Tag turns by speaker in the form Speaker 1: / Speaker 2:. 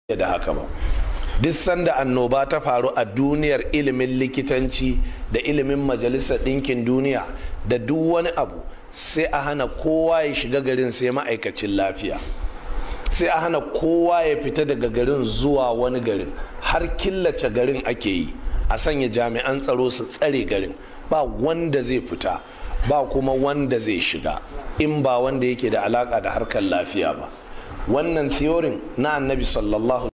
Speaker 1: da haka ba duk sanda annoba ta faru a duniyar ilimin likitanci da ilimin majalisar ɗinkin duniya da duk wani abu sai a hana kowa ya shiga garin sai ma'aikacin lafiya sai a hana kowa ya fita daga garin zuwa wani garin har killace garin ake yi a sanya jami'an tsaro su tsare garin ba wanda zai fita ba kuma wanda zai shiga in ba wanda yake da alaka da harkar lafiya ba wannan theorin na annabi sallallahu